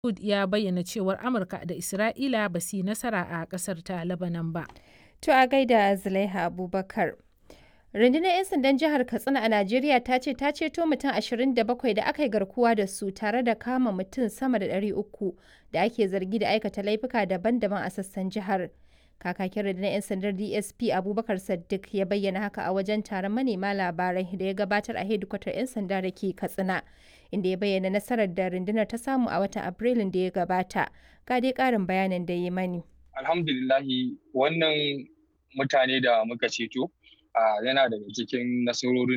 Wood ya bayyana cewar Amurka da Isra'ila ba su yi nasara a ƙasar ta Lebanon ba. To a gaida Zulaiha Abubakar. Rundunar 'yan sandan jihar Katsina a Najeriya ta ce ta ceto mutum 27 da aka yi garkuwa da su tare da kama mutum sama da 300 da ake zargi da aikata laifuka daban-daban a sassan jihar. Kakakin rundunar 'yan sandar DSP Abubakar Saddiq ya bayyana haka a wajen taron manema labarai da ya gabatar a hedikwatar 'yan sanda da ke Katsina, inda ya bayyana nasarar da rundunar ta samu a watan Afrilun da ya gabata. Ga dai ƙarin bayanin da ya mani. Alhamdulillahi wannan mutane da muka ceto yana daga cikin nasarorin